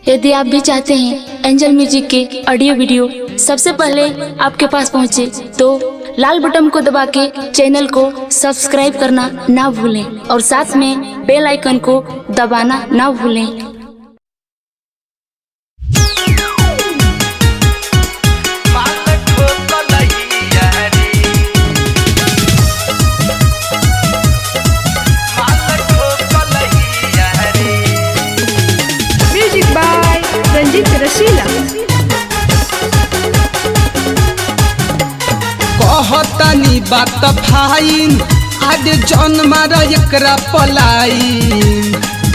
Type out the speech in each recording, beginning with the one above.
यदि आप भी चाहते हैं एंजल म्यूजिक के ऑडियो वीडियो सबसे पहले आपके पास पहुंचे तो लाल बटन को दबा के चैनल को सब्सक्राइब करना ना भूलें और साथ में बेल आइकन को दबाना ना भूलें Music by Ranjit Rasila. कहतनी बात फाइन आज जन्म एकरा पलाइन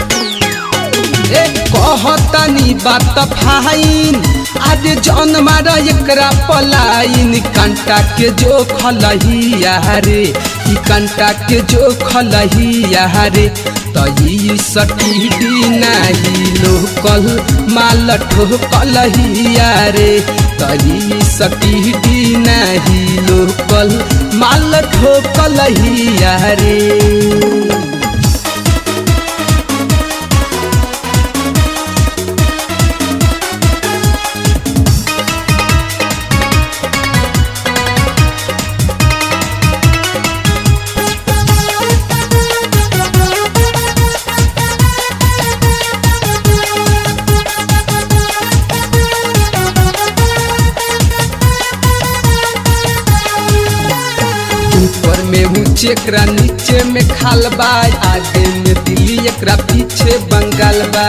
ए कहतनी बात फाइन आज जन्म एकरा पलाइन कंटा के जो खलहिया रे ई कंटा के जो खलहिया रे तई सटीडी नाही लोकल माल ठोकलहिया रे तई सटीडी नाही लोकल माल ठोकलहिया रे ऊपर में ऊंचे एकरा नीचे में खाल बा आगे में दिल्ली एकरा पीछे बंगाल बा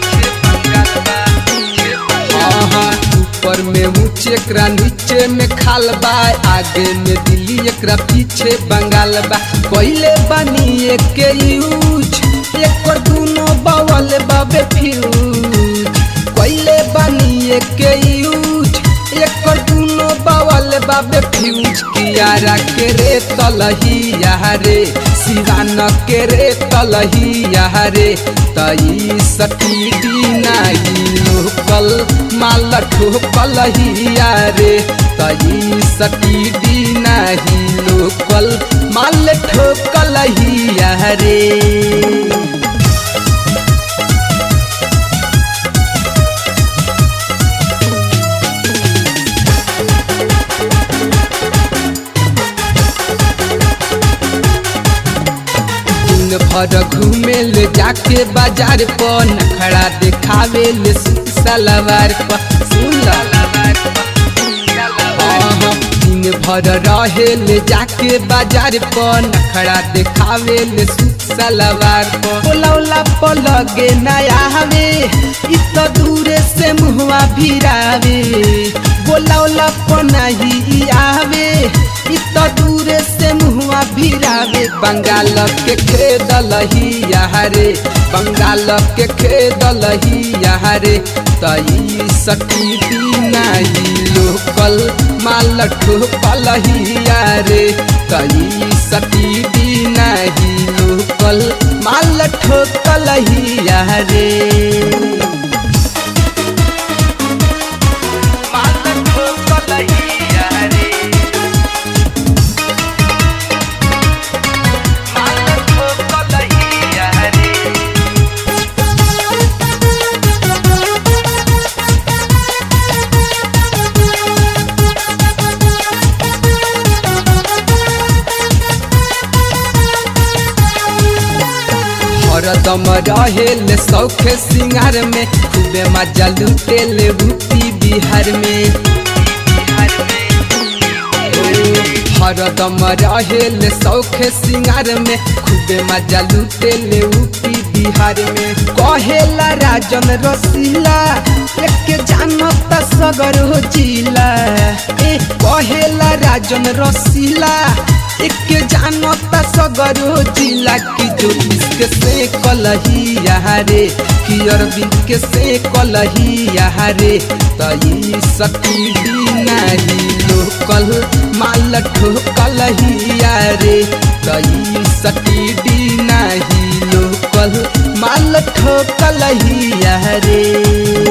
हाँ, हाँ, ऊपर में ऊंचे एकरा नीचे में खाल बा आगे में दिल्ली एकरा पीछे बंगाल बा पहले बनी एक यूज एक दूनो बवल बाबे फ्यूज पहले बनी एक यूज एक दूनो बवल बाबे फ्यूज कियारा के रे तलही रे सिवान के रे तलही रे तई सटीडी नाही लोकल माल ठोकल रे तई सटीडी नाही लोकल माल ठोकल रे दिन भर घूमे ले जाके बाजार पर नखड़ा दिखावे ले सूट सलवार पर सुन आहा, दिन भर रहे ले जाके बाजार पर नखड़ा दिखावे ले सूट सलवार पर बोलौला पर लगे नया हवे इत दूरे से मुहवा भिरावे बोलौला पर नहीं आवे इत दूरे से मुहवा भिरावे बंगाल के खेदल ही रे बंगाल के खेदल ही रे तई सटीदी नाही लोकल माल ठोकल ही रे तई सटीदी नाही लोकल माल ठोकल ही रे हरदम रहेले सौखे सिंगार में खूबे मजा लुटेले भूपी बिहार में हरदम रहेले सौखे सिंगार में खूबे मजा लुटेले ऊपी बिहार में कहेला राजन रसीला एक जानत सगर हो जिला ए कहेला राजन रसीला एक जानत सगर हो जिला की ज्योतिष के से कलही रे कि अरविंद के से कलही रे तई सती नाही लोकल माल ठोकल रे तई सती नाही लोकल माल ठोकल रे